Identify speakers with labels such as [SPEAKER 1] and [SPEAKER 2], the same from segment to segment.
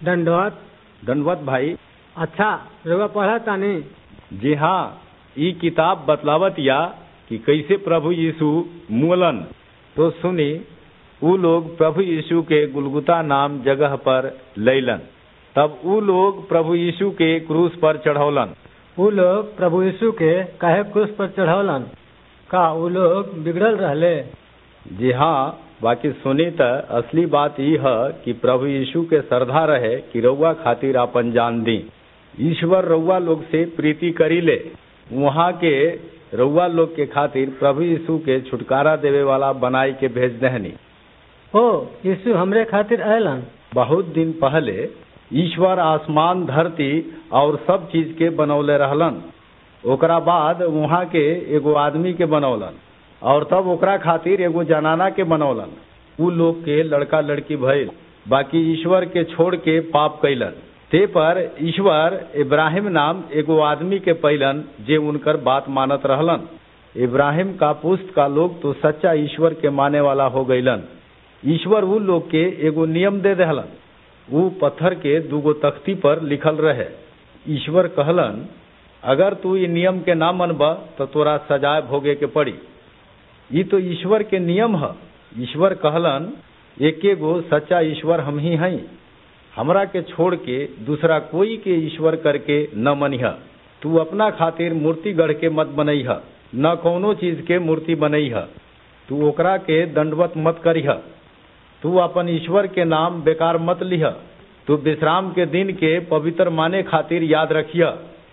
[SPEAKER 1] दंडवत
[SPEAKER 2] दंडवत भाई
[SPEAKER 1] अच्छा रउआ पढ़ा तानी
[SPEAKER 2] जी हाँ ई किताब बतलावत या कि कैसे प्रभु यीशु मुअलन तो सुनी ऊ लोग प्रभु यीशु के गुलगुता नाम जगह पर लैलन तब ऊ लोग प्रभु यीशु के क्रूस पर चढ़ौलन
[SPEAKER 1] ऊ लोग प्रभु यीशु के काहे क्रूस पर चढ़ौलन का ऊ लोग बिगड़ल रहले
[SPEAKER 2] जी हाँ बाकी सुनी त असली बात ई है कि प्रभु यीशु के श्रद्धा रहे कि रउआ खातिर आपन जान दी ईश्वर रउआ लोग से प्रीति करी ले वहाँ के रउआ लोग के खातिर प्रभु यीशु के छुटकारा देवे वाला बनाई के भेज दहनी
[SPEAKER 1] ओ यीशु हमरे खातिर अयलन
[SPEAKER 2] बहुत दिन पहले ईश्वर आसमान धरती और सब चीज के बनौले रहलन ओकरा बाद वहाँ के एगो आदमी के बनौलन और तब ओकरा खातिर एगो जनाना के बनौलन उ लोग के लड़का लड़की भइल बाकी ईश्वर के छोड़ के पाप कैलन ते पर ईश्वर इब्राहिम नाम एगो आदमी के पैलन जे उनकर बात मानत रहलन इब्राहिम का पुस्त का लोग तो सच्चा ईश्वर के माने वाला हो गईलन ईश्वर उ लोग के एगो नियम दे दहलन उ पत्थर के दूगो तख्ती पर लिखल रहे ईश्वर कहलन अगर तू ई नियम के ना मनब तो तोरा सजाए भोगे के पड़ी ई तो ईश्वर के नियम है ईश्वर कहलन एके गो सच्चा ईश्वर हम ही हई हमरा के छोड़ के दूसरा कोई के ईश्वर करके न मनिह तू अपना खातिर मूर्ति गढ़ के मत बनैह न कौनो चीज के मूर्ति बनैह तू ओकरा के दंडवत मत करिह तू अपन ईश्वर के नाम बेकार मत लिह तू विश्राम के दिन के पवित्र माने खातिर याद रखिय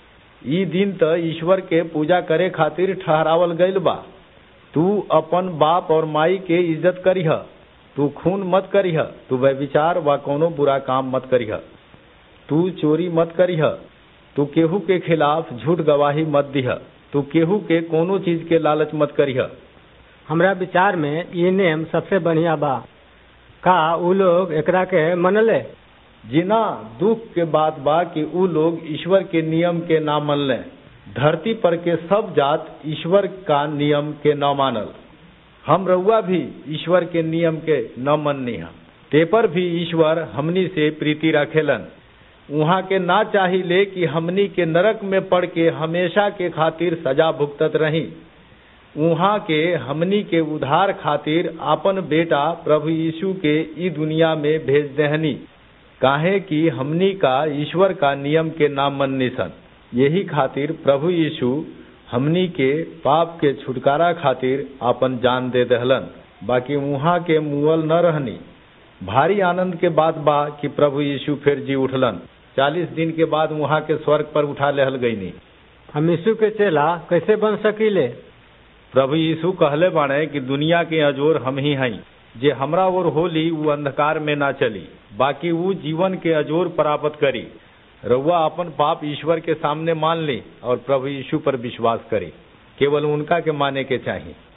[SPEAKER 2] ई दिन त ईश्वर के पूजा करे खातिर ठहरावल गईल बा तू अपन बाप और माई के इज्जत करिह तू खून मत करिह तू व्यविचार व कोनो बुरा काम मत करिह तू चोरी मत करिह तू केहू के खिलाफ झूठ गवाही मत दिह तू केहू के कोनो चीज के लालच मत करिह
[SPEAKER 1] हमरा विचार में ये नियम सबसे बढ़िया बा का ऊ लोग एकरा के मनले
[SPEAKER 2] जिना दुख के बात बा कि ऊ लोग ईश्वर के नियम के ना मनले धरती पर के सब जात ईश्वर का नियम के न मानल हम रउआ भी ईश्वर के नियम के न मननी हम ते पर भी ईश्वर हमनी से प्रीति रखेलन वहाँ के ना चाहिए कि हमनी के नरक में पड़ के हमेशा के खातिर सजा भुगतत रही वहाँ के हमनी के उधार खातिर आपन बेटा प्रभु यीशु के ई दुनिया में भेज दहनी काहे कि हमनी का ईश्वर का नियम के नाम मननी सन यही खातिर प्रभु यीशु हमनी के पाप के छुटकारा खातिर आपन जान दे दहलन बाकी वहाँ के मुअल न रहनी भारी आनंद के बात बा कि प्रभु यीशु फिर जी उठलन चालीस दिन के बाद वहाँ के स्वर्ग पर उठा लेहल गईनी
[SPEAKER 1] हम यीशु के चेला कैसे बन सकीले
[SPEAKER 2] प्रभु यीशु कहले बाणे कि दुनिया के अजोर हम ही हई जे हमरा ओर होली वो अंधकार में ना चली बाकी वो जीवन के अजोर प्राप्त करी रउआ अपन पाप ईश्वर के सामने मान ली और प्रभु यीशु पर विश्वास करी केवल उनका के माने के चाहिए